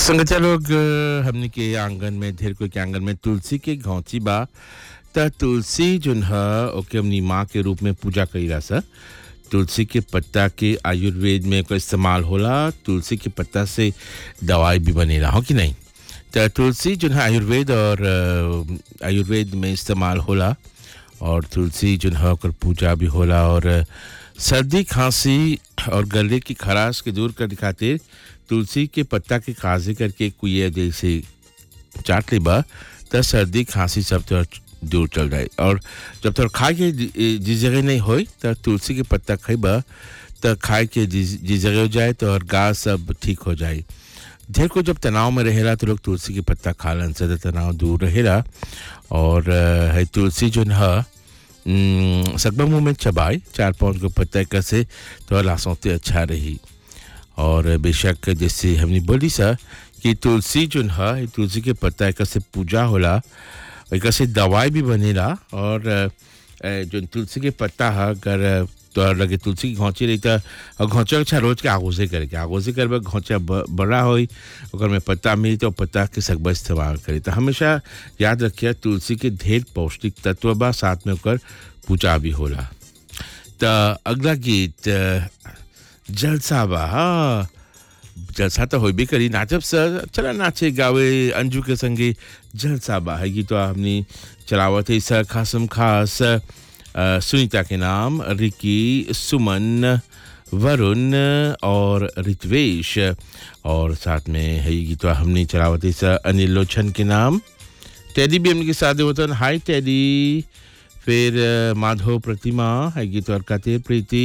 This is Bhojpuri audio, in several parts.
संगत लोग अ, हमने के आंगन में ढेर कोई के आंगन में तुलसी के घौंची बा त तुलसी जोन ह ओके हमनी माँ के रूप में पूजा कईला सा तुलसी के पत्ता के आयुर्वेद में को इस्तेमाल होला तुलसी के पत्ता से दवाई भी बनेला हो कि नहीं त तुलसी जोन है आयुर्वेद और अ, आयुर्वेद में इस्तेमाल होला और तुलसी जोन है ओकर पूजा भी होला और अ, सर्दी खांसी और गले की खराश के दूर करने खातिर तुलसी के पत्ता के काजे करके कुए जैसे चाट लेबा त सर्दी खांसी सब तो दूर चल जाए और जब तक खाए के जि- जिस जगह नहीं होई त तुलसी के पत्ता खइबा त खाए के जिस जिस जगह हो जाए तो और गा सब ठीक हो जाए ढेर को जब तनाव में रहेला तो लोग तुलसी के पत्ता खालन से त तनाव दूर रहेला और अ, है तुलसी जो है सकबा मुंह में चबाए चार पाँच को पत्ता कैसे तो लासौते अच्छा रही और बेशक जैसे हमने बोली सा कि तुलसी जो है तुलसी के पत्ता एक से पूजा होला एक से दवाई भी बनेला और अ, अ, जो तुलसी के पत्ता है अगर तो लगे तुलसी की घौंची रही था और घौंचा अच्छा रोज के आगोजे करके आगोजे करबे घौंचा ब- बड़ा होई ओकर में पत्ता मिली तो पत्ता के सकबा इस्तेमाल करी तो हमेशा याद रखिए तुलसी के ढेर पौष्टिक तत्व बा साथ में ओकर पूजा भी होला तो अगला गीत अ, जलसा बा हाँ जलसा तो होबे करी नाचब सर चला नाचे गावे अंजू के संगे जलसा बा है गीत हमने चलावत है सर खासम खास अ, सुनीता के नाम रिकी सुमन वरुण और रित्वेश और साथ में है ये गीत हमने चलावत है सर अनिल लोचन के नाम टेडी भी हमने साथ वतन हाय टेडी फिर अ, माधव प्रतिमा है गीत और खातिर प्रीति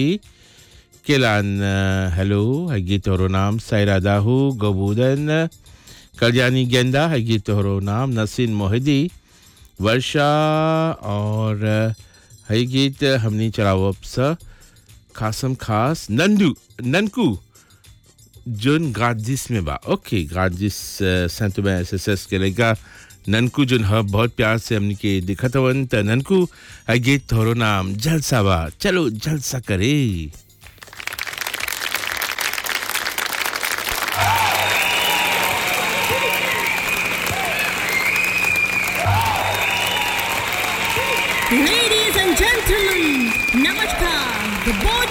केलान अ, हेलो है गीत और नाम सायरा दाहू गोबूदन कल्याणी गेंदा है गीत और नाम नसीन मोहिदी वर्षा और अ, है गीत हमने चलावब स खासम खास नंदू ननकू जोन गाजिस में बा ओके गाजिस संत में एस एस एस के लेगा ननकू जोन ह बहुत प्यार से हमने के दिखत हवन त ननकू है गीत थोरो नाम जलसा बा चलो जलसा करे Ladies and gentlemen, Namaskar. The boy